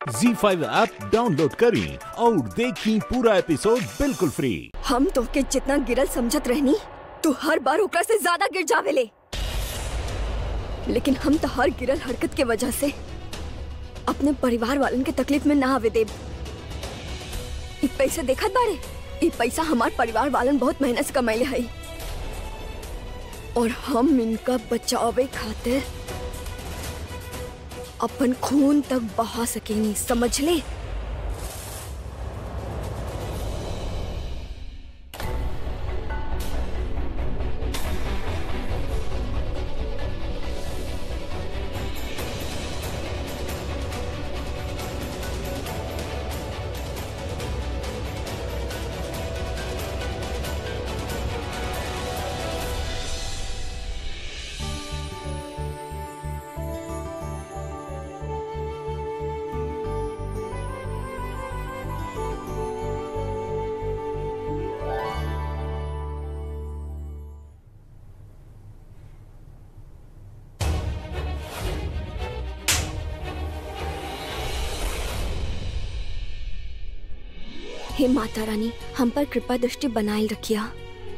जी five app download करें और देखें पूरा एपिसोड बिल्कुल फ्री हम तोहके जितना गिरल समझत रहनी तू हर बार ओकरा से ज्यादा गिर जावेले लेकिन हम तो हर गिरल हरकत के वजह से अपने परिवार वालन के तकलीफ में ना आवे देब इ पैसे देखत बारे इ पैसा हमार परिवार वालन बहुत मेहनत से कमाइले हई और हम इनका बचावे खातिर अपन खून तक बहा सकेनी समझ ले हे माता रानी हम पर कृपा दृष्टि बनाए रखिया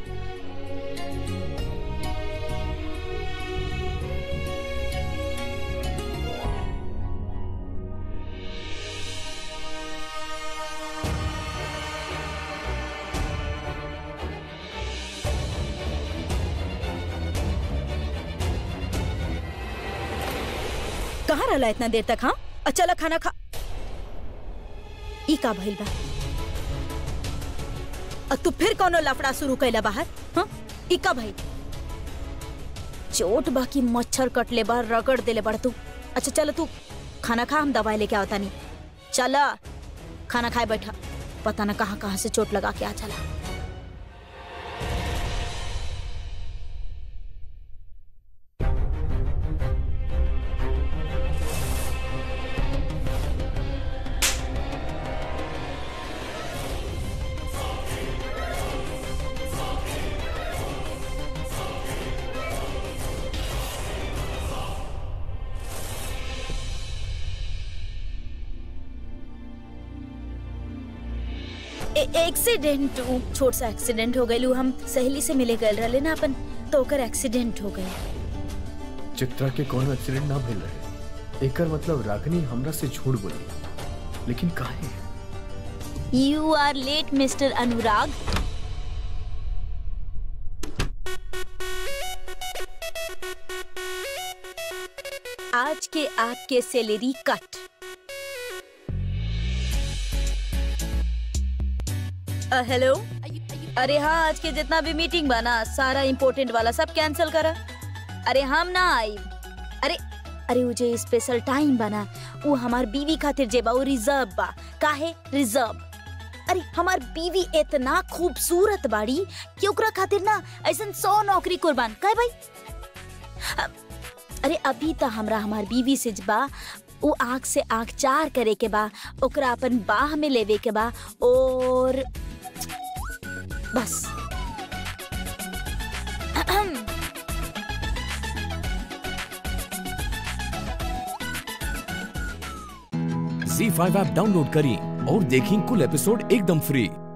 कहाँ रहला इतना देर तक हाँ अच्छा ला खाना खा ई का भइल बा अ तू फिर कौनो लफड़ा शुरू कैला बाहर हाँ ई का भइल चोट बाकी मच्छर कटले बा रगड़ देले बड़ तू अच्छा चल तू खाना खा हम दवाई लेके आवता नहीं चल खाना खाए बैठा पता ना कहाँ कहाँ से चोट लगा के आ चला एक्सीडेंट छोट सा एक्सीडेंट हो गई हम सहेली से मिले गए रहले ना अपन तो ओकर एक्सीडेंट हो गई चित्रा के कोनो एक्सीडेंट ना भेल रहे एकर मतलब रागनी हमरा से झूठ बोली लेकिन काहे you are late mister Anurag आज के आपके सैलरी कट हेलो अरे हाँ आज के जितना भी मीटिंग बना सारा इम्पोर्टेंट वाला सब कैंसिल करा अरे हम ना आई अरे अरे वो जो स्पेशल टाइम बना वो हमार बीवी खातिर जे बा वो रिजर्व बा काहे रिजर्व अरे हमार बीवी इतना खूबसूरत बाड़ी कि ओकरा खातिर ना ऐसन सौ नौकरी कुर्बान कहे भाई अ- अरे अभी तो हमरा हमार बीवी से ज बा वो आँख से आँख चार करे के बा ओकरा अपन बाह में लेवे के बा और बस जी फाइव ऐप डाउनलोड करें और देखें कुल एपिसोड एकदम फ्री